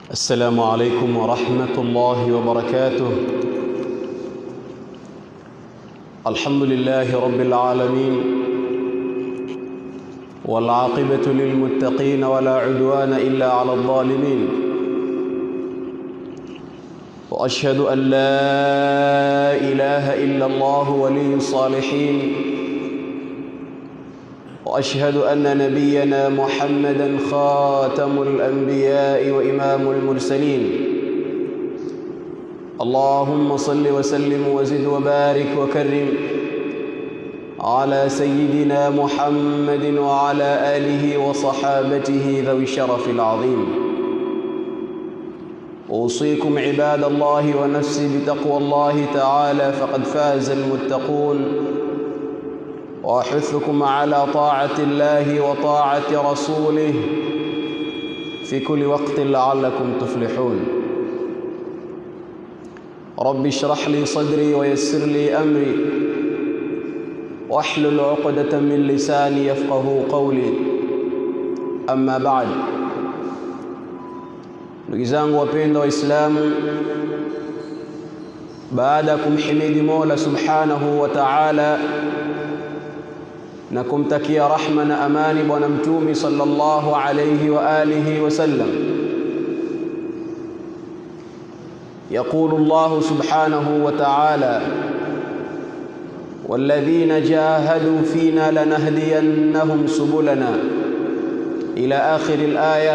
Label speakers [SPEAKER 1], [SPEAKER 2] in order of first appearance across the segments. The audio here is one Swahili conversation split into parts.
[SPEAKER 1] السلام عليكم ورحمة الله وبركاته الحمد لله رب العالمين والعاقبة للمتقين ولا عدوان إلا على الظالمين وأشهد أن لا إله إلا الله ولي الصالحين واشهد ان نبينا محمدا خاتم الانبياء وامام المرسلين اللهم صل وسلم وزد وبارك وكرم على سيدنا محمد وعلى اله وصحابته ذوي الشرف العظيم اوصيكم عباد الله ونفسي بتقوى الله تعالى فقد فاز المتقون واحثكم على طاعه الله وطاعه رسوله في كل وقت لعلكم تفلحون رب اشرح لي صدري ويسر لي امري واحلل عقده من لساني يفقه قولي اما بعد ndugu zangu wapendwa waislamu baada ya kumhimidi mola subhanahu wa taala na kumtakia rahma na amani bwana mtumi sallallahu alayhi wa alihi wasallam يقول الله سبحانه وتعالى والذين جاهدوا فينا لنهدينهم سبلنا إلى آخر الآية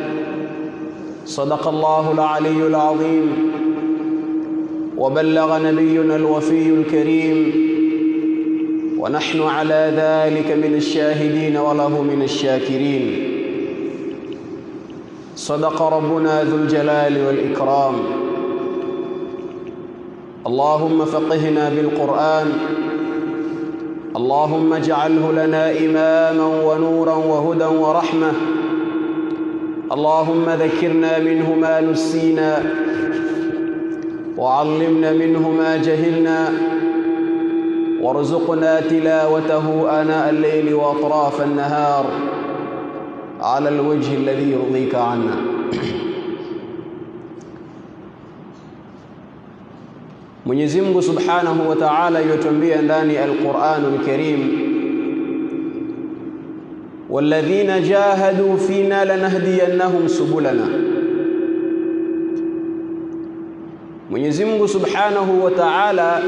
[SPEAKER 1] صدق الله العلي العظيم وبلغ نبينا الوفي الكريم ونحن على ذلك من الشاهدين وله من الشاكرين صدق ربنا ذو الجلال والإكرام اللهم فقهنا بالقرآن اللهم اجعله لنا إماما ونورا وهدى ورحمة اللهم ذكرنا منه ما نسينا وعلمنا منه ما جهلنا وارزقنا تلاوته آناء الليل وأطراف النهار على الوجه الذي يرضيك عنا Mwenyezi Mungu Subhanahu wa Ta'ala yutuambia ndani al-Qur'anul Karim walladhina jahadu fina lanahdiyannahum subulana Mwenyezi Mungu Subhanahu wa Ta'ala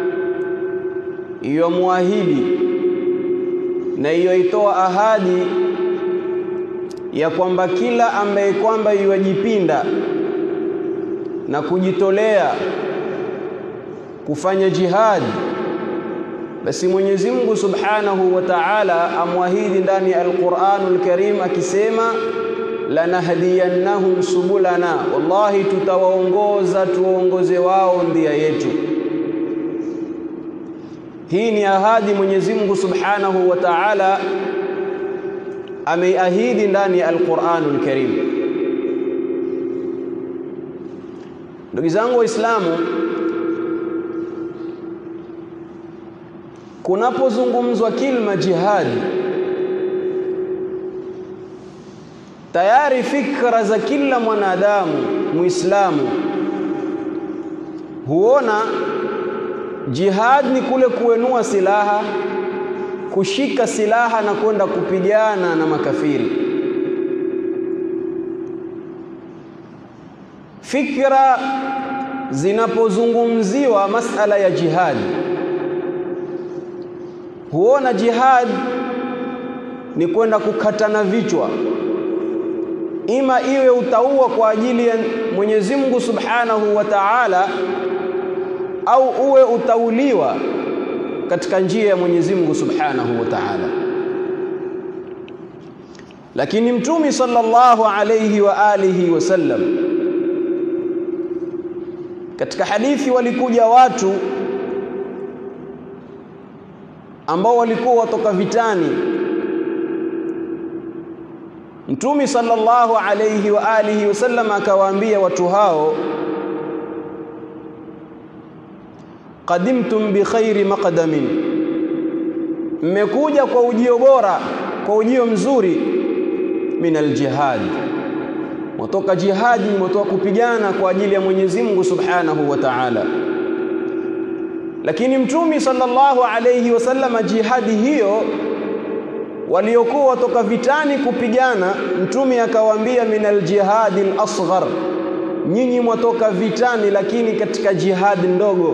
[SPEAKER 1] iyomwahidi na iyoitoa ahadi ya kwamba kila ambaye kwamba iwajipinda na kujitolea kufanya jihadi basi Mwenyezi Mungu Subhanahu wa Ta'ala amwahidi ndani ya Al-Qur'anul Karim akisema lanahdiyannahum subulana wallahi tutawaongoza tuongoze wao ndia yetu hii ni ahadi Mwenyezi Mungu Subhanahu wa Ta'ala ameiahidi ndani ya Al-Qur'anul Karim. Ndugu zangu Waislamu, kunapozungumzwa kilma jihadi, tayari fikra za kila mwanadamu Muislamu huona Jihad ni kule kuenua silaha, kushika silaha na kwenda kupigana na makafiri. Fikra zinapozungumziwa masala ya jihad, huona jihad ni kwenda kukatana vichwa, ima iwe utaua kwa ajili ya Mwenyezi Mungu Subhanahu wa Ta'ala au uwe utauliwa katika njia ya Mwenyezi Mungu Subhanahu wa Ta'ala. Lakini Mtume sallallahu alayhi wa alihi wasallam katika hadithi walikuja watu ambao walikuwa watoka vitani. Mtume sallallahu alayhi wa alihi wasallam akawaambia watu hao qadimtum bi khairi maqdamin, mmekuja kwa ujio bora, kwa ujio mzuri min aljihad, mwatoka jihadi, mwatoka kupigana kwa ajili ya Mwenyezi Mungu Subhanahu wa Ta'ala. Lakini Mtume sallallahu alayhi wasallam, jihadi hiyo waliokuwa watoka vitani kupigana, Mtume akawaambia minal jihadi al-asghar, nyinyi mwatoka vitani, lakini katika jihadi ndogo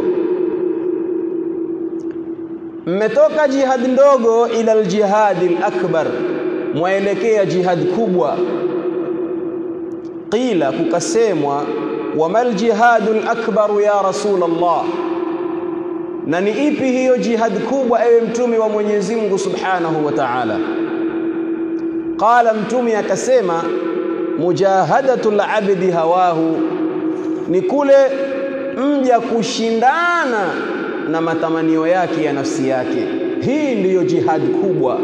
[SPEAKER 1] mmetoka jihad ndogo ila aljihadi alakbar, mwaelekea jihad kubwa. Qila, kukasemwa wamal jihadu alakbar ya Rasulullah, na ni ipi hiyo jihad kubwa, ewe mtume wa Mwenyezi Mungu Subhanahu wa Ta'ala? Qala, mtume akasema mujahadatu alabdi hawahu, ni kule mja kushindana na matamanio yake ya nafsi yake. Hii ndiyo jihad kubwa.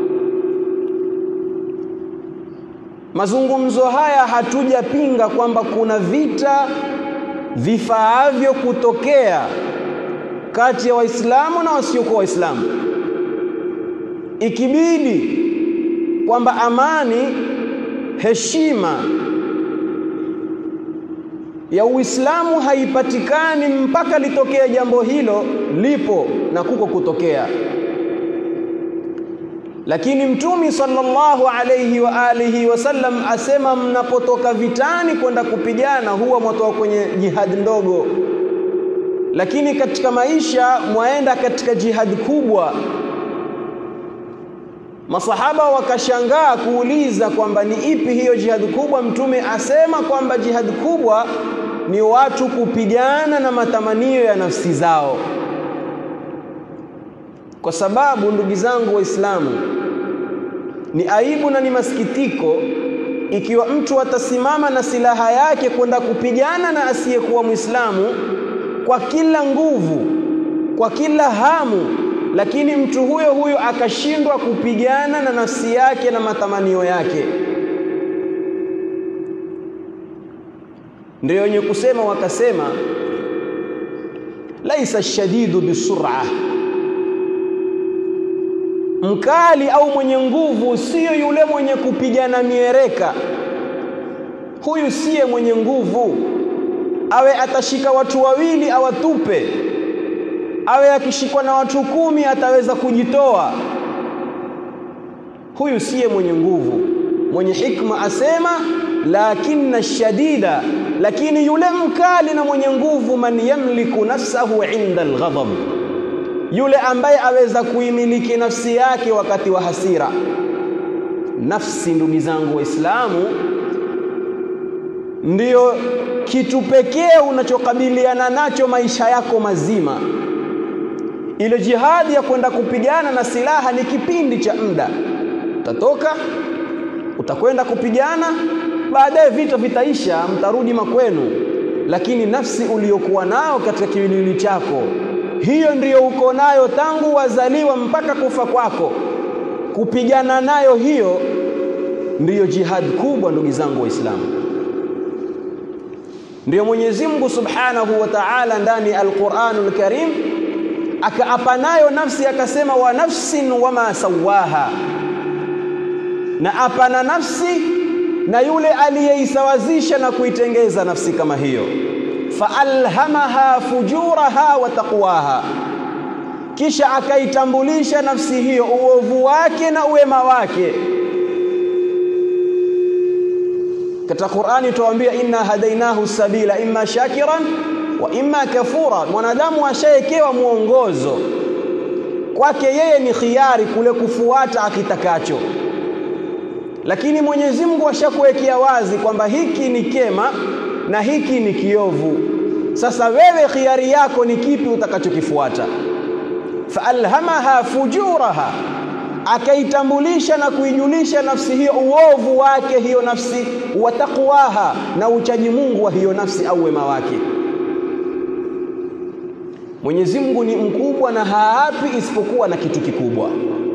[SPEAKER 1] Mazungumzo haya hatujapinga kwamba kuna vita vifaavyo kutokea kati ya Waislamu na wasiokuwa Waislamu, ikibidi kwamba amani, heshima ya Uislamu haipatikani mpaka litokea jambo hilo, lipo na kuko kutokea. Lakini Mtume sallallahu alayhi wa alihi wasallam asema, mnapotoka vitani kwenda kupigana huwa mwatoka kwenye jihad ndogo, lakini katika maisha mwaenda katika jihad kubwa. Masahaba wakashangaa kuuliza kwamba ni ipi hiyo jihad kubwa. Mtume asema kwamba jihad kubwa ni watu kupigana na matamanio ya nafsi zao, kwa sababu ndugu zangu Waislamu, ni aibu na ni masikitiko ikiwa mtu atasimama na silaha yake kwenda kupigana na asiyekuwa Mwislamu kwa kila nguvu, kwa kila hamu lakini mtu huyo huyo akashindwa kupigana na nafsi yake na matamanio yake. Ndio wenye kusema wakasema, laisa shadidu bisur'a, mkali au mwenye nguvu siyo yule mwenye kupigana miereka. Huyu siye mwenye nguvu, awe atashika watu wawili awatupe awe akishikwa na watu kumi ataweza kujitoa. Huyu siye mwenye nguvu. Mwenye hikma asema lakinna shadida, lakini yule mkali na mwenye nguvu, man yamliku nafsahu inda alghadab, yule ambaye aweza kuimiliki nafsi yake wakati wa hasira. Nafsi, ndugu zangu Waislamu, ndiyo kitu pekee unachokabiliana nacho maisha yako mazima. Ile jihadi ya kwenda kupigana na silaha ni kipindi cha muda, utatoka utakwenda kupigana, baadaye vita vitaisha, mtarudi makwenu. Lakini nafsi uliyokuwa nayo katika kiwiliwili chako, hiyo ndiyo uko nayo tangu wazaliwa mpaka kufa kwako. Kupigana nayo hiyo ndiyo jihad kubwa, ndugu zangu Waislamu. Ndiyo Mwenyezi Mungu Subhanahu wa Ta'ala ndani ya Al-Qur'anul Karim akaapa nayo nafsi akasema, wa nafsin wama sawaha, na apa na nafsi na yule aliyeisawazisha na kuitengeza nafsi kama hiyo. Faalhamaha fujuraha wa taqwaha, kisha akaitambulisha nafsi hiyo uovu wake na uwema wake. Katika Qur'ani tuwaambia, inna hadainahu sabila imma shakiran wa imma kafura. Mwanadamu ashaekewa mwongozo, kwake yeye ni khiari kule kufuata akitakacho, lakini Mwenyezi Mungu ashakuwekea wazi kwamba hiki ni kema na hiki ni kiovu. Sasa wewe khiari yako ni kipi utakachokifuata? Faalhamaha fujuraha, akaitambulisha na kuijulisha nafsi hiyo uovu wake hiyo nafsi, wa taqwaha, na uchaji Mungu wa hiyo nafsi au wema wake. Mwenyezi Mungu ni mkubwa na haapi isipokuwa na kitu kikubwa.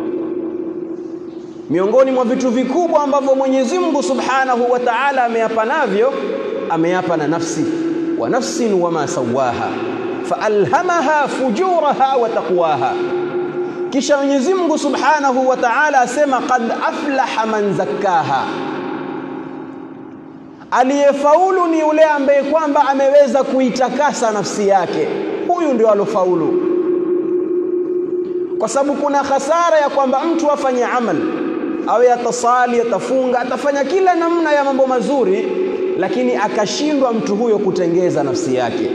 [SPEAKER 1] Miongoni mwa vitu vikubwa ambavyo Mwenyezi Mungu Subhanahu wa Ta'ala ameapa navyo, ameapa na nafsi, wa nafsin wama sawaha faalhamaha fujuraha wa taqwaha. Kisha Mwenyezi Mungu Subhanahu wa Ta'ala asema qad aflaha man zakkaha, aliyefaulu ni yule ambaye kwamba ameweza kuitakasa nafsi yake huyu ndio alofaulu kwa sababu kuna hasara ya kwamba mtu afanye amal awe atasali atafunga atafanya kila namna ya mambo mazuri lakini akashindwa mtu huyo kutengeza nafsi yake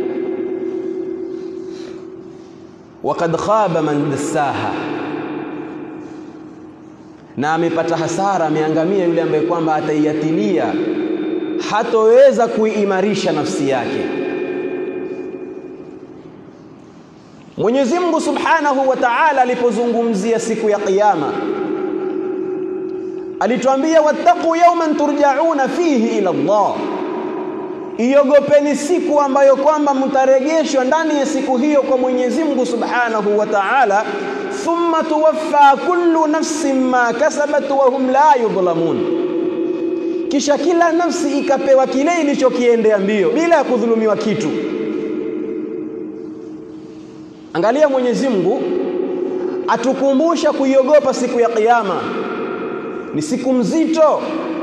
[SPEAKER 1] waqad khaba man dassaha na amepata hasara ameangamia yule ambaye kwamba ataiatilia hatoweza kuimarisha nafsi yake Mwenyezi Mungu Subhanahu wa Ta'ala alipozungumzia siku ya kiyama alituambia wattaqu yawman turja'una fihi ila Allah iogopeni siku ambayo kwamba mtarejeshwa ndani ya siku hiyo kwa Mwenyezi Mungu Subhanahu wa Ta'ala thumma tuwaffa kullu nafsin ma kasabat wa hum la yudhlamun kisha kila nafsi ikapewa kile ilichokiendea mbio bila ya kudhulumiwa kitu angalia Mwenyezi Mungu atukumbusha kuiogopa siku ya kiyama ni siku mzito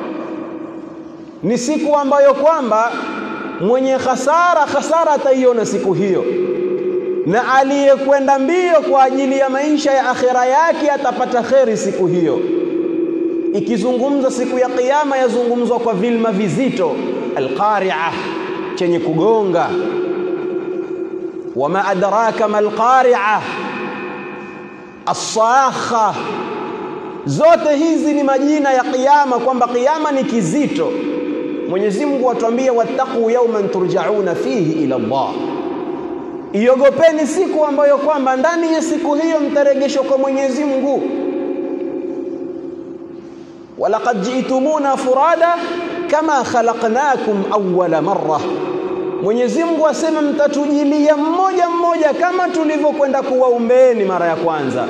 [SPEAKER 1] ni siku ambayo kwamba mwenye hasara hasara ataiona siku hiyo na aliyekwenda mbio kwa ajili ya maisha ya akhira yake atapata kheri siku hiyo ikizungumza siku ya kiyama yazungumzwa kwa vilma vizito alqari'ah chenye kugonga wama adraka malqari'ah as-sakha zote hizi ni majina ya kiyama kwamba kiyama ni kizito Mwenyezi Mungu atuambia wattaqu yawman turja'una fihi ila Allah iogopeni siku ambayo kwamba ndani ya siku hiyo mtaregeshwa kwa Mwenyezi Mungu walaqad ji'tumuna furada kama khalaqnakum awwala marra Mwenyezi Mungu asema mtatujilia mmoja mmoja kama tulivyokwenda kuwaumbeeni mara ya kwanza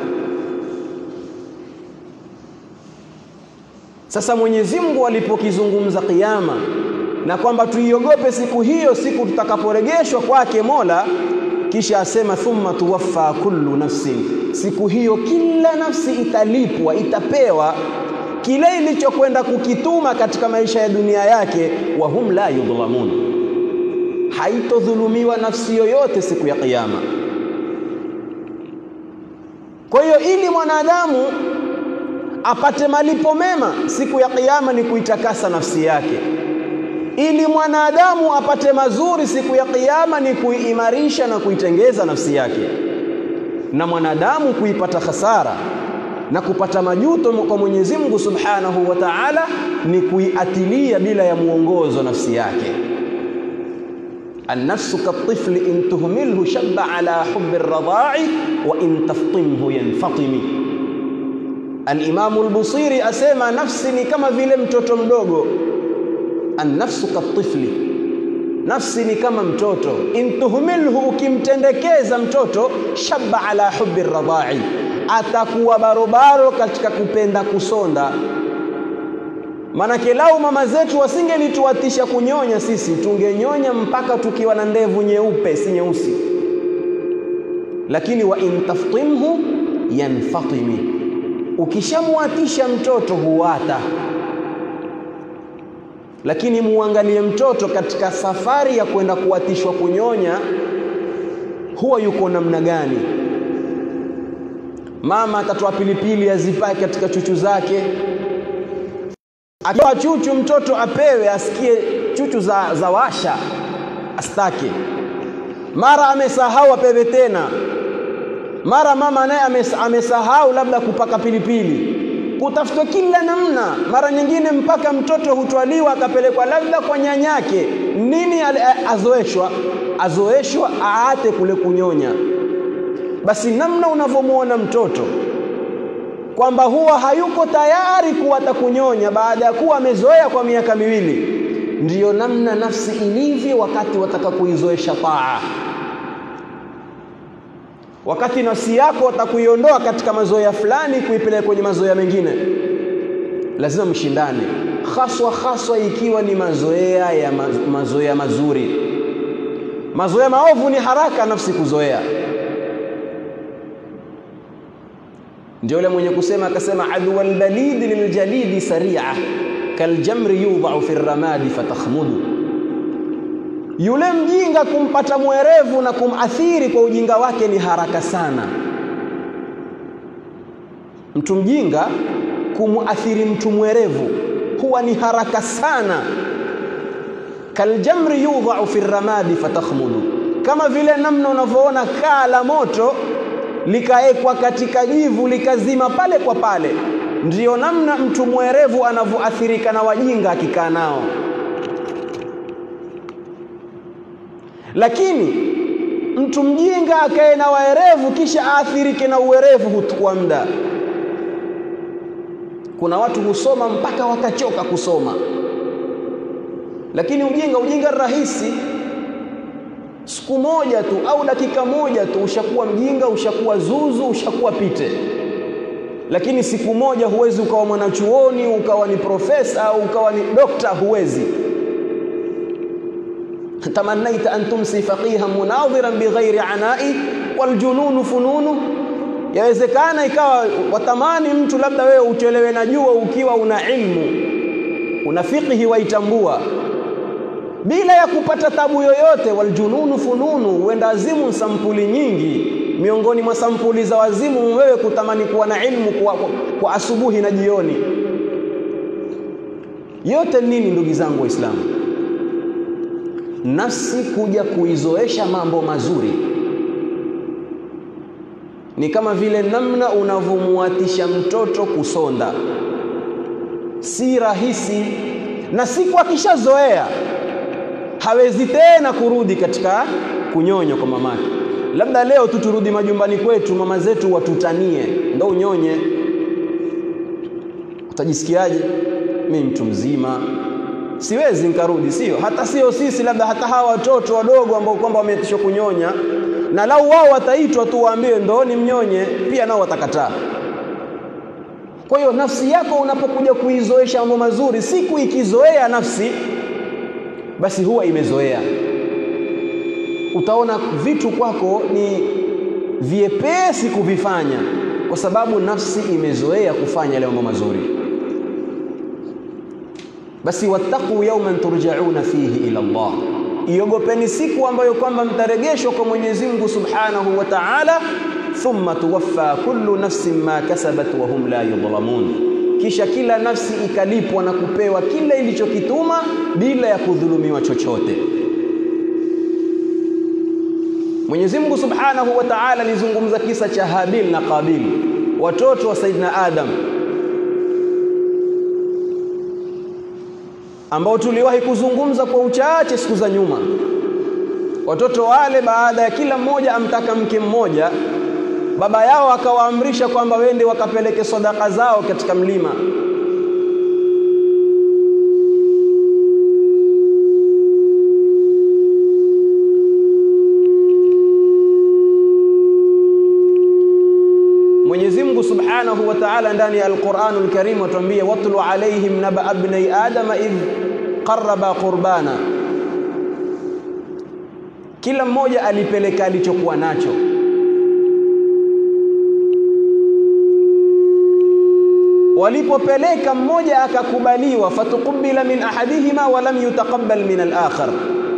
[SPEAKER 1] Sasa Mwenyezi Mungu alipokizungumza kiyama na kwamba tuiogope siku hiyo, siku tutakaporegeshwa kwake Mola, kisha asema thumma tuwaffa kullu nafsin, siku hiyo kila nafsi italipwa, itapewa kile ilichokwenda kukituma katika maisha ya dunia yake, wa hum la yudhlamun, haitodhulumiwa nafsi yoyote siku ya kiyama. Kwa hiyo ili mwanadamu apate malipo mema siku ya kiyama ni kuitakasa nafsi yake ili mwanadamu apate mazuri siku ya kiyama ni kuiimarisha na kuitengeza nafsi yake na mwanadamu kuipata hasara na kupata majuto kwa Mwenyezi Mungu Subhanahu wa Ta'ala ni kuiatilia bila ya muongozo nafsi yake النفس كالطفل إن تهمله شب على حب الرضاع وإن تفطمه ينفطم Al-Imamu al-Busiri asema nafsi ni kama vile mtoto mdogo. An-nafsu katifli, nafsi ni kama mtoto. Intuhumilhu, ukimtendekeza mtoto, shabba ala hubbi radha'i, atakuwa barobaro katika kupenda kusonda. Manake lau mama zetu wasingelituatisha kunyonya, sisi tungenyonya mpaka tukiwa na ndevu nyeupe, si nyeusi. Lakini wa in taftimhu yanfatimi ukishamwatisha mtoto huwata, lakini muangalie mtoto katika safari ya kwenda kuwatishwa kunyonya, huwa yuko namna gani? Mama atatoa pilipili azipake katika chuchu zake, akiwa chuchu mtoto apewe asikie chuchu za, za washa, astake. Mara amesahau apewe tena mara mama naye amesahau labda kupaka pilipili, kutafutwa kila namna. Mara nyingine mpaka mtoto hutwaliwa akapelekwa labda kwa nyanyake, nini azoeshwa, azoeshwa aate kule kunyonya. Basi namna unavyomwona mtoto kwamba huwa hayuko tayari kuwata kunyonya baada ya kuwa amezoea kwa miaka miwili, ndiyo namna nafsi ilivyo wakati wataka kuizoesha taa wakati nafsi yako watakuiondoa katika mazoea fulani kuipeleka kwenye mazoea mengine, lazima mshindane, haswa haswa ikiwa ni mazoea ya ma, mazoea mazuri. Mazoea maovu ni haraka nafsi kuzoea. Ndio yule mwenye kusema akasema, adwa albalidi liljalidi saria kaljamri yudha'u fi ramadi fatakhmudu, yule mjinga kumpata mwerevu na kumathiri kwa ujinga wake ni haraka sana. Mtu mjinga kumuathiri mtu mwerevu huwa ni haraka sana. Kaljamri yudha'u fi ramadi fatakhmudu, kama vile namna unavyoona kaa la moto likaekwa katika jivu likazima pale kwa pale, ndiyo namna mtu mwerevu anavyoathirika na wajinga akikaa nao. Lakini mtu mjinga akae na waerevu kisha aathirike na uwerevu huchukua muda. Kuna watu husoma mpaka wakachoka kusoma, lakini ujinga ujinga rahisi siku moja tu au dakika moja tu ushakuwa mjinga, ushakuwa zuzu, ushakuwa pite. Lakini siku moja huwezi ukawa mwanachuoni, ukawa ni profesa au ukawa ni dokta, huwezi. tamannaita an tumsi faqihan munadhiran bighairi anai waljununu fununu, yawezekana ikawa watamani mtu labda wewe uchelewe na jua ukiwa una ilmu, una fiqhi waitambua bila ya kupata tabu yoyote. Waljununu fununu, huenda azimu sampuli nyingi. Miongoni mwa sampuli za wazimu wewe kutamani kuwa na ilmu kwa, kwa, kwa asubuhi na jioni. Yote nini, ndugu zangu Waislamu? Nafsi kuja kuizoesha mambo mazuri ni kama vile namna unavyomuatisha mtoto kusonda, si rahisi, na siku akishazoea hawezi tena kurudi katika kunyonya kwa mamake. Labda leo tu turudi majumbani kwetu, mama zetu watutanie, ndo unyonye. Utajisikiaje? Mimi mtu mzima siwezi nikarudi, sio hata sio sisi, labda hata hawa watoto wadogo ambao kwamba wameitishwa kunyonya, na lau wao wataitwa tu waambiwe ndooni mnyonye, pia nao watakataa. Kwa hiyo nafsi yako unapokuja kuizoesha mambo mazuri, siku ikizoea nafsi basi huwa imezoea. Utaona vitu kwako ni vyepesi kuvifanya, kwa sababu nafsi imezoea kufanya yale mambo mazuri. Basi wattaqu yawman turjauna fihi ila Allah, iogopeni siku ambayo kwamba mtaregeshwa kwa Mwenyezi Mungu Subhanahu wa Ta'ala. Thumma tuwaffa kullu nafsin ma kasabat wa hum la yudhlamun kisha kila nafsi ikalipwa na kupewa kila ilichokituma bila ya kudhulumiwa chochote. Mwenyezi Mungu Subhanahu wa Ta'ala alizungumza kisa cha Habil na Qabil, watoto wa Saidina Adam, ambao tuliwahi kuzungumza kwa uchache siku za nyuma. Watoto wale baada ya kila mmoja amtaka mke mmoja baba yao akawaamrisha kwamba wende wakapeleke sadaka zao katika mlima. Mwenyezi Mungu Subhanahu wa Ta'ala ndani ya Al-Qur'anul Karim atuambia, watlu alaihim naba ibnai adama idh qarraba qurbana, kila mmoja alipeleka alichokuwa nacho walipopeleka mmoja akakubaliwa, fatukubila min ahadihima wa lam yutaqabbal min al-akhar.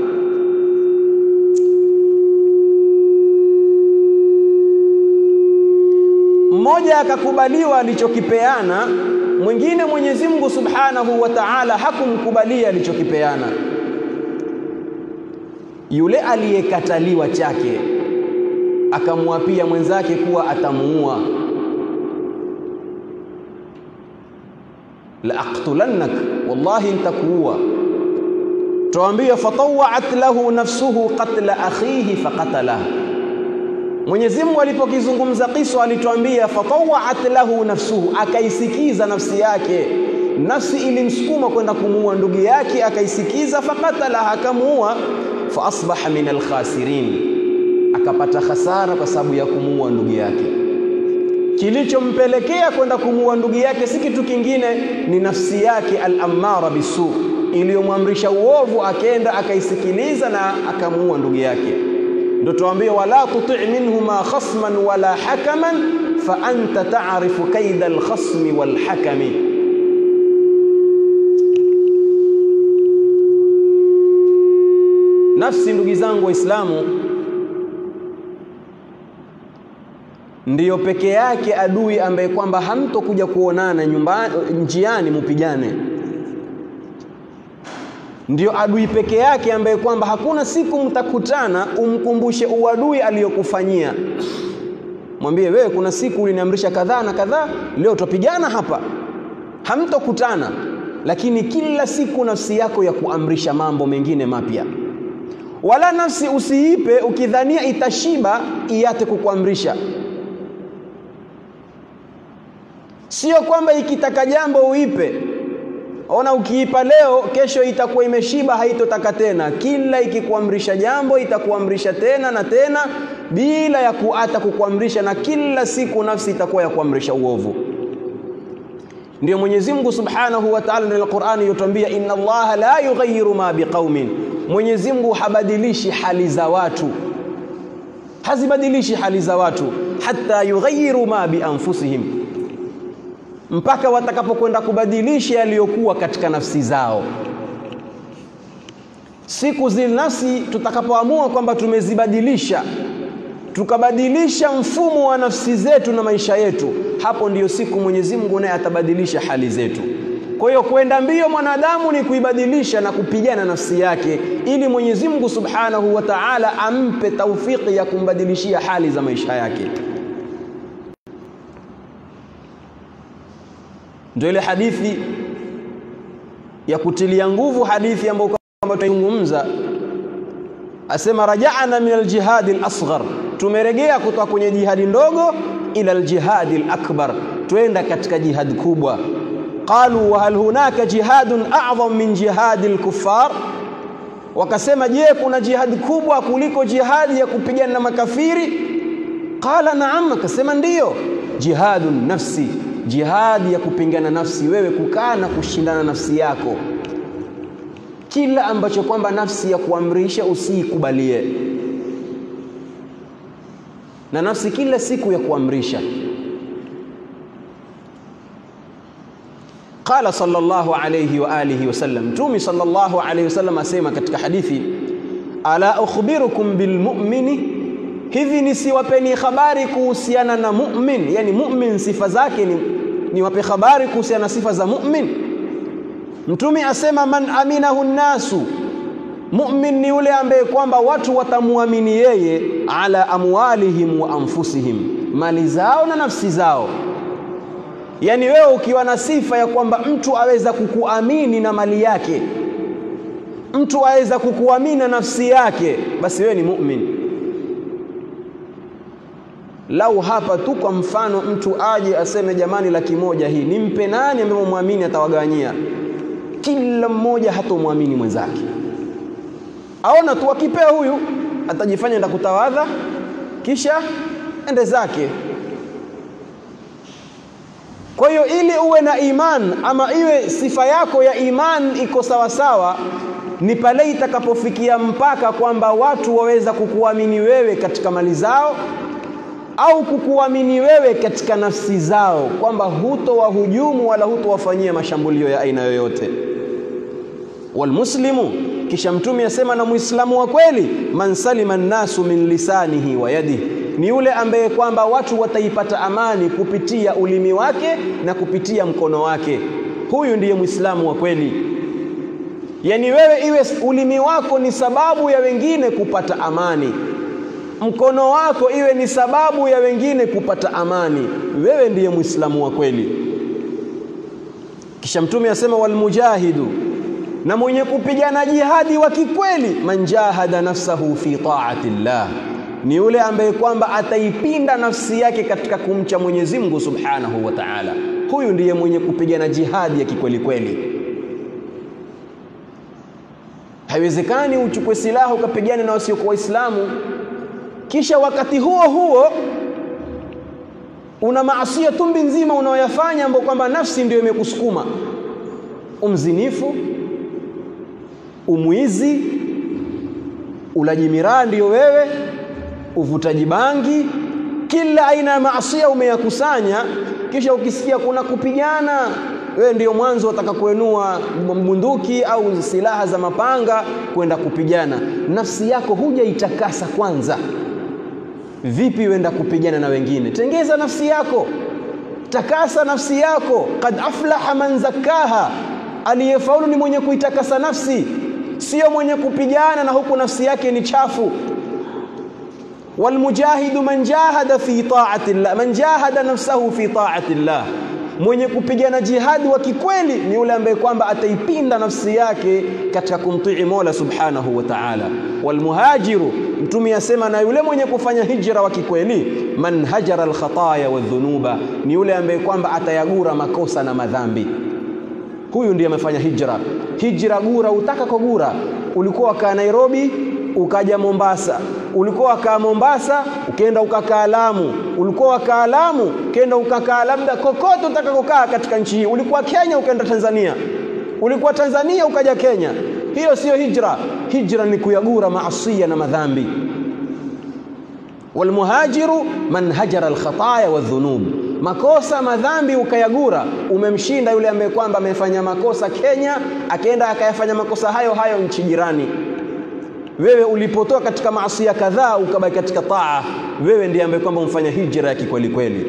[SPEAKER 1] Mmoja akakubaliwa alichokipeana, mwingine Mwenyezi Mungu Subhanahu wa Ta'ala hakumkubalia alichokipeana. Yule aliyekataliwa chake akamwapia mwenzake kuwa atamuua la aqtulannak, wallahi nitakuua. Tuambia fatawat lahu nafsuhu qatla akhihi faqatalah. Mwenyezi Mungu alipokizungumza kisa alituambia fatawat lahu nafsuhu, akaisikiza nafsi yake. Nafsi ilimsukuma kwenda kumuua ndugu yake, akaisikiza, faqatalah, akamuua. Fa asbaha min alkhasirin, akapata hasara kwa sababu ya kumuua ndugu yake kilichompelekea kwenda kumuua ndugu yake si kitu kingine, ni nafsi yake al-ammara bisu, iliyomwamrisha uovu, akenda akaisikiliza na akamuua ndugu yake. Ndio tuambie, wala tuti minhuma khasman wala hakaman fa anta ta'rifu kaida al-khasmi wal hakami. Nafsi, ndugu zangu Waislamu, ndiyo peke yake adui ambaye kwamba hamtokuja kuonana nyumbani, njiani mupigane. Ndiyo adui peke yake ambaye kwamba hakuna siku mtakutana umkumbushe uadui aliyokufanyia. Mwambie wewe, kuna siku uliniamrisha kadhaa na kadhaa, leo tupigana hapa. Hamtokutana, lakini kila siku nafsi yako ya kuamrisha mambo mengine mapya. Wala nafsi usiipe ukidhania itashiba iate kukuamrisha. Sio kwamba ikitaka jambo uipe. Ona, ukiipa leo, kesho itakuwa imeshiba, haitotaka tena. Kila ikikuamrisha jambo itakuamrisha tena na tena, bila ya kuata kukuamrisha, na kila siku nafsi itakuwa ya kuamrisha uovu. Ndio Mwenyezi Mungu Subhanahu wa Ta'ala ndani ya Qur'ani yotwambia, inna Allaha la yughayyiru ma biqaumin, Mwenyezi Mungu habadilishi hali za watu, hazibadilishi hali za watu, hatta yughayyiru ma bi anfusihim mpaka watakapokwenda kubadilisha yaliyokuwa katika nafsi zao. Siku zile nafsi tutakapoamua kwamba tumezibadilisha, tukabadilisha mfumo wa nafsi zetu na maisha yetu, hapo ndiyo siku Mwenyezi Mungu naye atabadilisha hali zetu. Kwa hiyo kwenda mbio mwanadamu ni kuibadilisha na kupigana nafsi yake, ili Mwenyezi Mungu Subhanahu wa Ta'ala ampe taufiki ya kumbadilishia hali za maisha yake. Ndio ile hadithi ya kutilia nguvu, hadithi ambayo kwamba tunaizungumza, asema raja'na min aljihadi alasghar, tumeregea kutoka kwenye jihadi ndogo ila aljihadi alakbar, twenda katika jihadi kubwa. Qalu wa hal hunaka jihadun a'zam min jihadi alkuffar, wakasema je, kuna jihadi kubwa kuliko jihadi ya kupigana na makafiri? Qala na'am, akasema ndiyo, jihadun nafsi jihadi ya kupingana nafsi, wewe kukaa na kushindana nafsi yako. Kila ambacho kwamba nafsi ya kuamrisha usiikubalie, na nafsi kila siku ya kuamrisha. Qala sallallahu alayhi wa alihi wasallam, Mtume sallallahu alayhi wasallam asema katika hadithi, ala ukhbirukum bilmu'mini hivi nisiwapeni habari kuhusiana na mu'min? Yani mu'min sifa zake ni niwape habari kuhusiana na sifa za mu'min? Mtume asema man aminahu nnasu, mu'min ni yule ambaye kwamba watu watamuamini yeye, ala amwalihim wa anfusihim, mali zao na nafsi zao. Yani wewe ukiwa na sifa ya kwamba mtu aweza kukuamini na mali yake, mtu aweza kukuamini na nafsi yake, basi wewe ni mu'min. Lau hapa tu kwa mfano mtu aje aseme jamani, laki moja hii nimpe nani ambaye mwamini atawagawanyia? Kila mmoja hatomwamini mwenzake, aona tu akipea huyu atajifanya enda kutawadha, kisha ende zake. Kwa hiyo ili uwe na iman ama iwe sifa yako ya iman iko sawasawa, ni pale itakapofikia mpaka kwamba watu waweza kukuamini wewe katika mali zao au kukuamini wewe katika nafsi zao, kwamba hutowahujumu wala hutowafanyia mashambulio ya aina yoyote. Walmuslimu, kisha Mtume asema, na Muislamu wa kweli, man salima nnasu min lisanihi wa yadihi, ni yule ambaye kwamba watu wataipata amani kupitia ulimi wake na kupitia mkono wake. Huyu ndiye Muislamu wa kweli. Yaani wewe iwe ulimi wako ni sababu ya wengine kupata amani mkono wako iwe ni sababu ya wengine kupata amani, wewe ndiye Muislamu wa kweli. Kisha Mtume asema walmujahidu, na mwenye kupigana jihadi wa kikweli, man jahada nafsahu fi taati llah, ni yule ambaye kwamba ataipinda nafsi yake katika kumcha Mwenyezi Mungu Subhanahu wa Ta'ala. Huyu ndiye mwenye kupigana jihadi ya kikweli kweli. Haiwezekani uchukue silaha ukapigana na wasiokuwa Waislamu kisha wakati huo huo una maasia tumbi nzima unaoyafanya ambapo kwamba nafsi ndio imekusukuma: umzinifu, umwizi, ulaji miraa ndio wewe, uvutaji bangi, kila aina ya maasia umeyakusanya. Kisha ukisikia kuna kupigana, wewe ndio mwanzo utaka kuenua bunduki au silaha za mapanga kwenda kupigana. Nafsi yako hujaitakasa kwanza, vipi wenda kupigana na wengine? Tengeza nafsi yako, takasa nafsi yako. Qad aflaha man zakkaha, aliyefaulu ni mwenye kuitakasa nafsi, sio mwenye kupigana na huku nafsi yake ni chafu. Walmujahidu man jahada fi taati llah, man jahada nafsahu fi taati llah mwenye kupigana jihadi wa kikweli ni yule ambaye kwamba ataipinda nafsi yake katika kumtii Mola subhanahu wa ta'ala. Walmuhajiru, Mtume asema, na yule mwenye kufanya hijra wa kikweli, man hajara alkhataya wadhunuba, ni yule ambaye kwamba atayagura makosa na madhambi. Huyu ndiye amefanya hijra. Hijra gura, utaka kogura. Ulikuwa wakaa Nairobi ukaja Mombasa, ulikuwa wakaa Mombasa ukaenda ukakaa Lamu, ulikuwa wakaa Lamu ukaenda ukakaa labda kokote utakakokaa katika nchi hii. Ulikuwa Kenya ukaenda Tanzania, ulikuwa Tanzania ukaja Kenya. Hiyo siyo hijra. Hijra ni kuyagura maasia na madhambi. Walmuhajiru man hajara alkhataya wadhunub, makosa madhambi ukayagura, umemshinda yule ambaye kwamba amefanya makosa Kenya akaenda akayafanya makosa hayo hayo nchi jirani wewe ulipotoka katika maasia kadhaa ukabaki katika taa, wewe ndiye ambaye kwamba umfanya hijra ya kikweli kweli.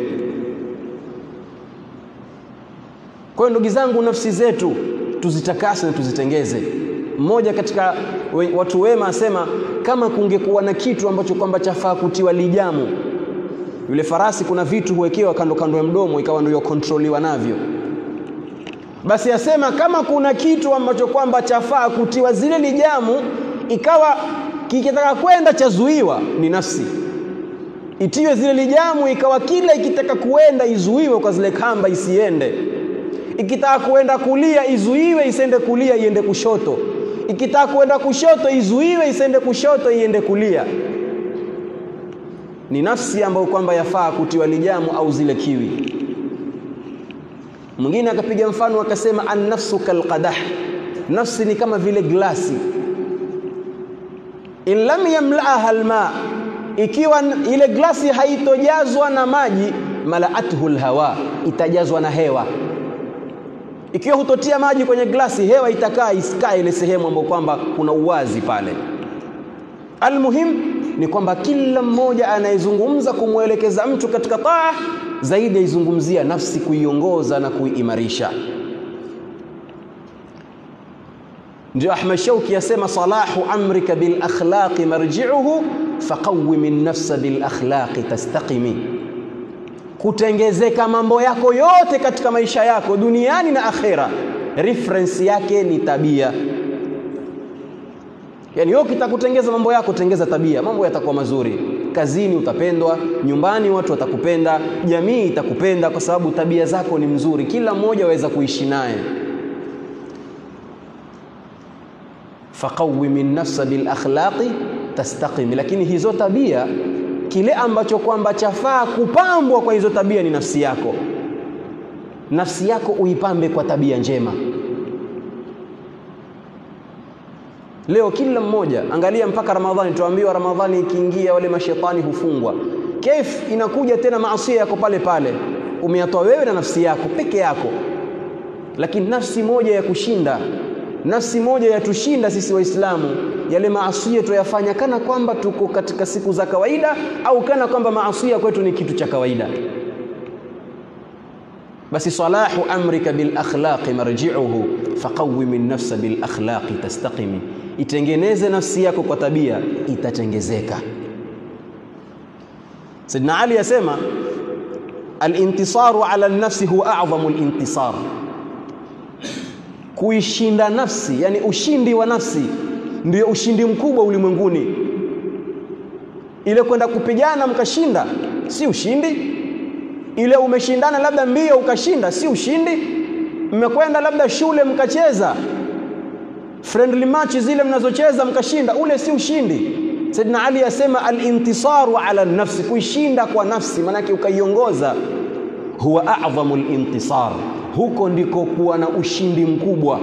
[SPEAKER 1] Kwa hiyo ndugu zangu, nafsi zetu tuzitakase na tuzitengeze. Mmoja katika we, watu wema asema kama kungekuwa na kitu ambacho kwamba chafaa kutiwa lijamu, yule farasi kuna vitu huwekewa kando kando ya mdomo, ikawa ndio kontroliwa navyo basi asema kama kuna kitu ambacho kwamba chafaa kutiwa zile lijamu ikawa kikitaka kwenda chazuiwa ni nafsi, itiwe zile lijamu, ikawa kila ikitaka kuenda izuiwe kwa zile kamba isiende. Ikitaka kuenda kulia izuiwe isiende kulia, iende kushoto. Ikitaka kuenda kushoto izuiwe isiende kushoto, iende kulia. Ni nafsi ambayo kwamba yafaa kutiwa lijamu au zile kiwi. Mwingine akapiga mfano akasema, annafsu kalqadah, nafsi ni kama vile glasi in lam yamlaaha alma, ikiwa ile glasi haitojazwa na maji, malaathu lhawa, itajazwa na hewa. Ikiwa hutotia maji kwenye glasi, hewa itakaa isikae ile sehemu ambayo kwamba kuna uwazi pale. Almuhim ni kwamba kila mmoja anayezungumza kumwelekeza mtu katika taa zaidi aizungumzia nafsi, kuiongoza na kuiimarisha. Ndio Ahmad Shauki yasema salahu amrika bil akhlaqi marji'uhu faqawwim an-nafsa bil akhlaqi tastaqimi, kutengezeka mambo yako yote katika maisha yako duniani na akhera, reference yake ni tabia. Yani wewe kitakutengeza mambo yako, tengeza tabia, mambo yatakuwa mazuri. Kazini utapendwa, nyumbani watu watakupenda, jamii itakupenda kwa sababu tabia zako ni mzuri, kila mmoja aweza kuishi naye. faqawwimi nafsa bil akhlaqi tastaqim. Lakini hizo tabia, kile ambacho kwamba chafaa kupambwa kwa hizo tabia ni nafsi yako. Nafsi yako uipambe kwa tabia njema. Leo kila mmoja angalia, mpaka Ramadhani tuambiwa, Ramadhani ikiingia wale mashetani hufungwa. Kaif inakuja tena maasia yako pale pale, umeyatoa wewe na nafsi yako peke yako, lakini nafsi moja ya kushinda nafsi moja yatushinda sisi Waislamu, yale maasia tuyafanya kana kwamba tuko katika siku za kawaida, au kana kwamba maasia kwetu ni kitu cha kawaida. Basi salahu amrika bil akhlaqi marji'uhu faqawwim an-nafsa bil akhlaqi tastaqimi, itengeneze nafsi yako kwa tabia, itatengezeka. Sayyidina Ali yasema al-intisaru ala an-nafsi huwa a'zamu al-intisar kuishinda nafsi, yani ushindi wa nafsi ndio ushindi mkubwa ulimwenguni. Ile kwenda kupigana mkashinda, si ushindi. Ile umeshindana labda mbio ukashinda, si ushindi. Mmekwenda labda shule mkacheza friendly match zile mnazocheza mkashinda, ule si ushindi. Saidina Ali asema al-intisaru ala nafsi, kuishinda kwa nafsi, maanake ukaiongoza, huwa a'dhamu al-intisar huko ndiko kuwa na ushindi mkubwa.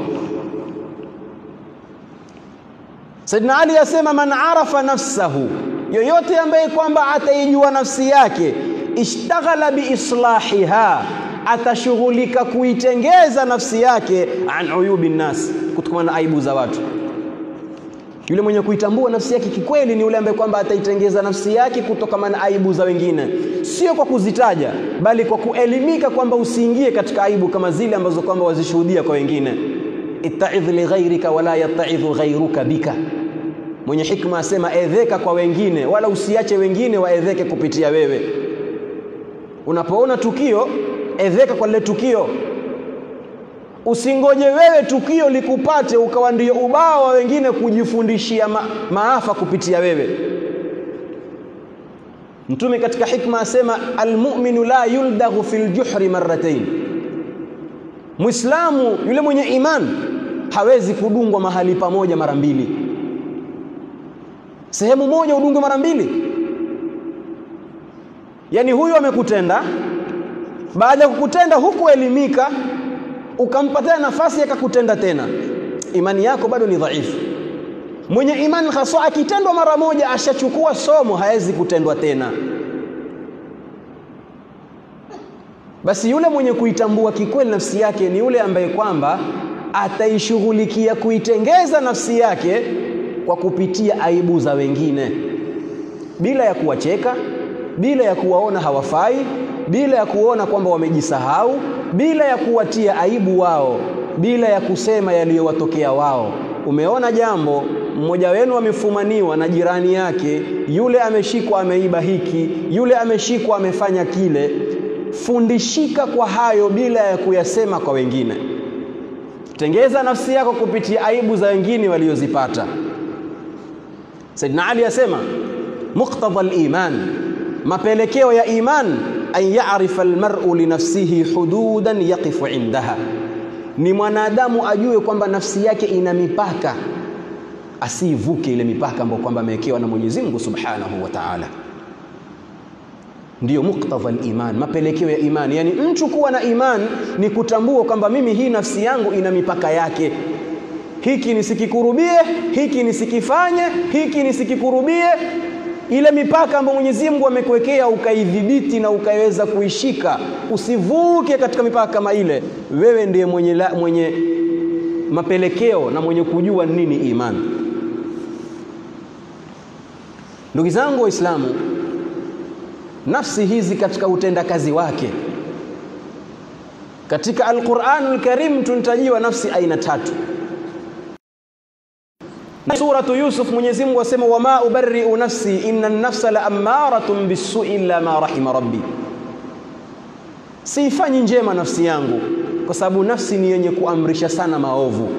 [SPEAKER 1] Saidina Ali asema man arafa nafsahu, yoyote ambaye kwamba ataijua nafsi yake, ishtaghala biislahiha, atashughulika kuitengeza nafsi yake an uyubi nnas, kutokana na aibu za watu. Yule mwenye kuitambua nafsi yake kikweli ni yule ambaye kwamba ataitengeza nafsi yake kutokana na aibu za wengine, sio kwa kuzitaja, bali kwa kuelimika kwamba usiingie katika aibu kama zile ambazo kwamba wazishuhudia kwa wengine. ittaidh li ghairika wala yattaidhu ghairuka bika. Mwenye hikma asema edheka kwa wengine, wala usiache wengine waedheke kupitia wewe. Unapoona tukio, edheka kwa lile tukio. Usingoje wewe tukio likupate ukawa ndio ubao wa wengine kujifundishia ma maafa kupitia wewe. Mtume katika hikma asema almu'minu la yuldaghu fil juhri marratayn, Muislamu yule mwenye iman hawezi kudungwa mahali pamoja mara mbili. Sehemu moja udungwe mara mbili, yaani huyu amekutenda, baada ya kukutenda hukuelimika ukampatia nafasi akakutenda tena, imani yako bado ni dhaifu. Mwenye imani haswa akitendwa mara moja ashachukua somo, hawezi kutendwa tena. Basi yule mwenye kuitambua kikweli nafsi yake ni yule ambaye kwamba ataishughulikia kuitengeza nafsi yake kwa kupitia aibu za wengine, bila ya kuwacheka, bila ya kuwaona hawafai, bila ya kuona kwamba wamejisahau, bila ya kuwatia aibu wao, bila ya kusema yaliyowatokea wao. Umeona jambo, mmoja wenu amefumaniwa na jirani yake, yule ameshikwa ameiba hiki, yule ameshikwa amefanya kile. Fundishika kwa hayo bila ya kuyasema kwa wengine. Tengeza nafsi yako kupitia aibu za wengine waliozipata. Saidina Ali asema muqtada al-iman, mapelekeo ya iman an ya'rifa al-mar'u li nafsihi hududan yaqifu indaha, ni mwanadamu ajue kwamba nafsi yake ina mipaka, asiivuke ile mipaka ambayo kwamba amewekewa na Mwenyezi Mungu Subhanahu wa Ta'ala. Ndiyo muktadha al-iman, mapelekeo ya imani. Yani mtu kuwa na iman ni kutambua kwamba mimi hii nafsi yangu ina mipaka yake, hiki nisikikurubie, hiki nisikifanye, hiki nisikikurubie. Ile mipaka ambayo Mwenyezi Mungu amekuwekea ukaidhibiti na ukaiweza kuishika, usivuke katika mipaka kama ile. Wewe ndiye mwenye, la, mwenye mapelekeo na mwenye kujua nini imani. Ndugu zangu Waislamu, nafsi hizi katika utendakazi wake katika Al-Qur'anul Karim tunatajiwa nafsi aina tatu. Suratu Yusuf Mwenyezi Mungu asema wama ubarri'u nafsi inna an-nafsa la ammaratun bis-su'i illa ma rahima rabbi, siifanyi njema nafsi yangu kwa sababu nafsi ni yenye kuamrisha sana maovu.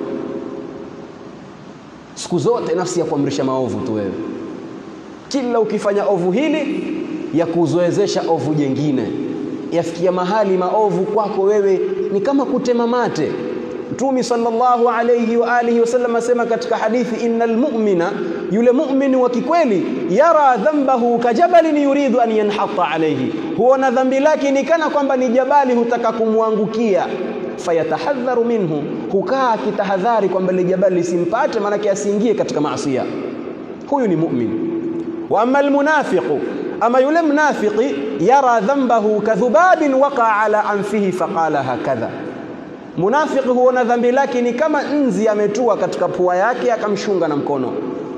[SPEAKER 1] Siku zote nafsi ya kuamrisha maovu tu wewe, kila ukifanya ovu hili ya kuzoezesha ovu jengine, yafikia mahali maovu kwako wewe ni kama kutema mate. Mtume sallallahu alayhi wa alihi wasallam asema katika hadithi, innal mu'mina, yule mu'min wa kikweli, yara dhanbahu kajabalin yuridu an yanhata alayhi, huona dhambi lake ni kana kwamba ni jabali hutaka kumwangukia. Fayatahadharu minhu, hukaa akitahadhari kwamba ile jabali lisimpate, maanake asiingie katika maasiya. Huyu ni mu'min. Wa amma almunafiqu ama yule mnafiki yara dhanbahu kadhubabin waqa ala anfihi faqala hakadha, munafiki huona dhambi lake ni kama nzi ametua katika pua yake akamshunga na mkono.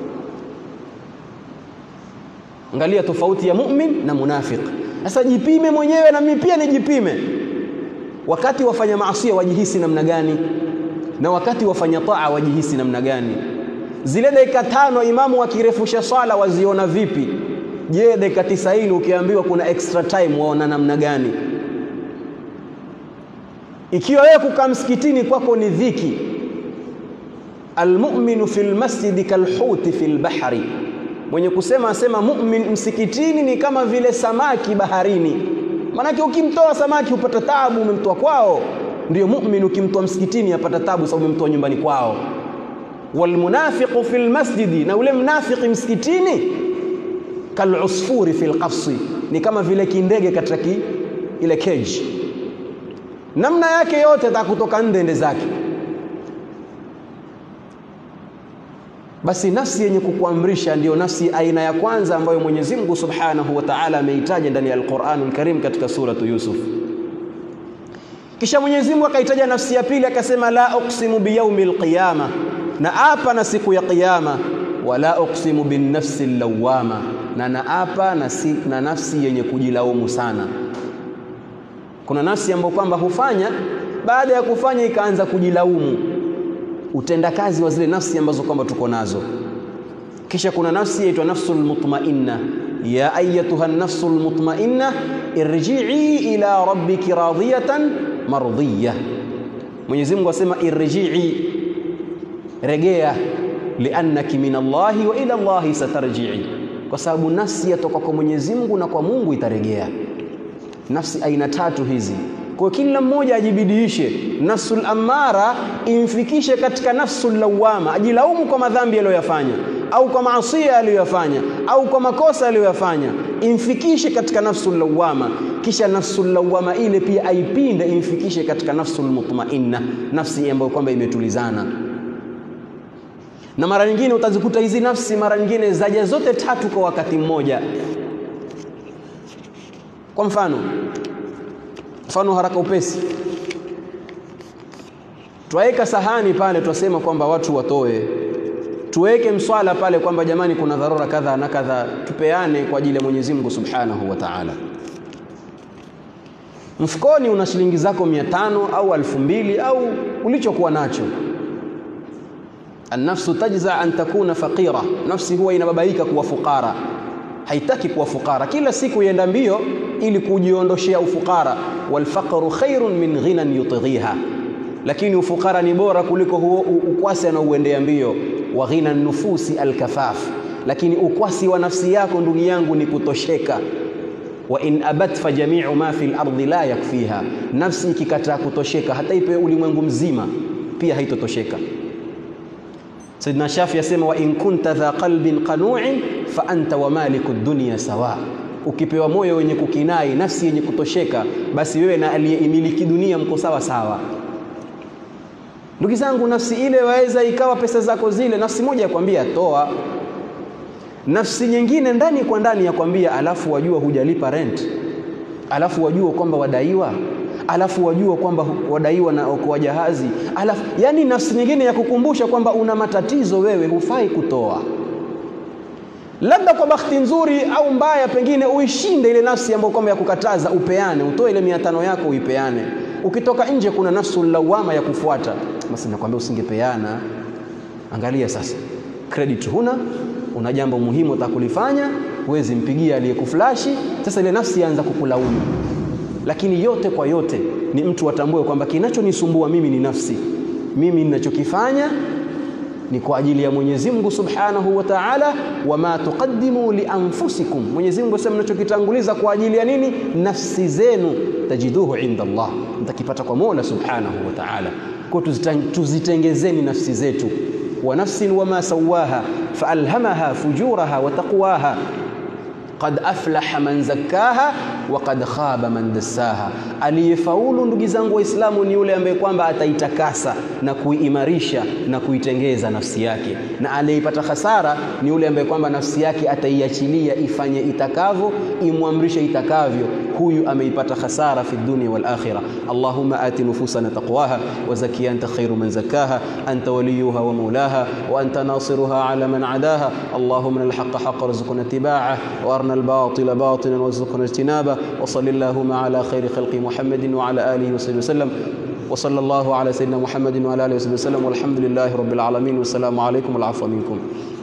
[SPEAKER 1] Angalia tofauti ya mu'min na munafiki. Sasa jipime mwenyewe na mimi pia nijipime, wakati wafanya maasi wajihisi namna gani, na wakati wafanya taa wajihisi namna gani? Zile dakika tano imamu akirefusha swala waziona vipi? Je, dakika tisaini ukiambiwa kuna extra time waona namna gani? Ikiwa wewe kukaa msikitini kwako ni dhiki, almu'minu fil masjidi kalhuti fil bahri, mwenye kusema asema mu'min msikitini ni kama vile samaki baharini. Maanake ukimtoa samaki hupata tabu, umemtoa kwao. Ndiyo mu'min ukimtoa msikitini apata tabu, sababu umemtoa nyumbani kwao. Walmunafiqu fil masjidi, na ule mnafiki msikitini kalusfuri fil qafsi, ni kama vile kindege katika ki, ile cage, namna yake yote atakutoka ndende zake. Basi nafsi yenye kukuamrisha ndiyo nafsi aina ya kwanza ambayo Mwenyezi Mungu Subhanahu wa Ta'ala ameitaja ndani ya Al-Qur'anul Karim katika suratu Yusuf. Kisha Mwenyezi Mungu akaitaja nafsi ya pili akasema, la uqsimu biyaumil qiyama, na apa na siku ya Kiyama, wala uqsimu bin nafsi lawama, na naapa na, si, na nafsi yenye kujilaumu sana. Kuna nafsi ambayo kwamba hufanya baada ya kufanya ikaanza kujilaumu, utendakazi wa zile nafsi ambazo kwamba tuko nazo. Kisha kuna nafsi yaitwa nafsul mutmainna, ya ayatuha nafsul mutmainna irji'i ila rabbiki radiyatan mardhiya. Mwenyezi Mungu asema irji'i, regea, liannaki min Allahi wa ila Allahi satarji'i, kwa sababu nafsi yatoka kwa Mwenyezi Mungu na kwa Mungu itaregea. Nafsi aina tatu hizi kwa kila mmoja ajibidiishe, nafsul amara imfikishe katika nafsul lawama, ajilaumu kwa madhambi aliyoyafanya au kwa maasia aliyoyafanya au kwa makosa aliyoyafanya, imfikishe katika nafsul lawama. Kisha nafsul lawama ile pia aipinde, imfikishe katika nafsul mutmainna, nafsi ambayo kwamba imetulizana. Na mara nyingine utazikuta hizi nafsi mara nyingine zaja zote tatu kwa wakati mmoja. Kwa mfano mfano haraka upesi, twaweka sahani pale, twasema kwamba watu watoe, tuweke mswala pale kwamba jamani, kuna dharura kadha na kadha, tupeane kwa ajili ya Mwenyezi Mungu Subhanahu wa Ta'ala. Mfukoni una shilingi zako mia tano au alfu mbili au ulichokuwa nacho. Annafsu tajza an takuna faqira, nafsi huwa inababaika kuwa fukara, haitaki kuwa fukara, kila siku ienda mbio ili kujiondoshea ufukara. Walfaqru khairun min ghinan yutghiha, lakini ufukara ni bora kuliko huo ukwasi anauendea mbio. Wa ghina nufusi alkafaf, lakini ukwasi wa nafsi yako ndugu yangu ni kutosheka. Wa in abat fa jamiu ma fi lardi la yakfiha, nafsi ikikataa kutosheka hata ipe ulimwengu mzima pia haitotosheka. Sayyidina Shafi asema wa in kunta dha qalbin qanu'in fa anta wa maliku dunya sawa Ukipewa moyo wenye kukinai, nafsi yenye kutosheka, basi wewe na aliyeimiliki dunia mko sawa sawa. Ndugu zangu, nafsi ile waweza ikawa pesa zako zile, nafsi moja yakwambia toa, nafsi nyingine ndani kwa ndani yakwambia, alafu wajua hujalipa rent, alafu wajua kwamba wadaiwa, alafu wajua kwamba wadaiwa na okoa jahazi, alafu yani nafsi nyingine ya kukumbusha kwamba una matatizo, wewe hufai kutoa labda kwa bahati nzuri au mbaya, pengine uishinde ile nafsi ambayo kwamba ya kukataza, upeane, utoe ile mia tano yako uipeane. Ukitoka nje, kuna nafsu lawama ya kufuata, basi nakwambia usingepeana. Angalia sasa, credit huna, una jambo muhimu utakulifanya, huwezi mpigia aliyekuflashi. Sasa ile nafsi yaanza kukulaumu. Lakini yote kwa yote ni mtu atambue kwamba kinachonisumbua mimi ni nafsi, mimi ninachokifanya ni kwa ajili ya Mwenyezi Mungu Subhanahu wa Ta'ala, wama tuqaddimu li anfusikum. Mwenyezi Mungu asema mnachokitanguliza kwa ajili ya nini? Nafsi zenu, tajiduhu inda Allah, mtakipata kwa Mola Subhanahu wa Ta'ala. Kwa tuzitengezeni nafsi zetu, wa nafsin wama sawaha faalhamaha fujuraha wa taqwaha qad aflaha man zakkaha wa qad khaba man dassaha. Aliyefaulu ndugu zangu Waislamu ni yule ambaye kwamba ataitakasa na kuiimarisha na kuitengeza nafsi yake, na aliyeipata hasara ni yule ambaye kwamba nafsi yake ataiachilia ifanye itakavyo, imwamrishe itakavyo. Huyu ameipata hasara fi dunya wal akhirah. Allahumma ati nufusana taqwaha wa zakiha anta khairu man zakkaha anta waliyuha wa maulaha wa anta nasiruha ala man adaha. Allahumma alhaqqa haqqa warzuqna ittiba'ah wa arna الباطل باطلا وارزقنا اجتنابه وصل اللهم على خير خلق محمد وعلى اله وصحبه وسلم وصلى الله على سيدنا محمد وعلى اله وصحبه وسلم والحمد لله رب العالمين والسلام عليكم والعفو منكم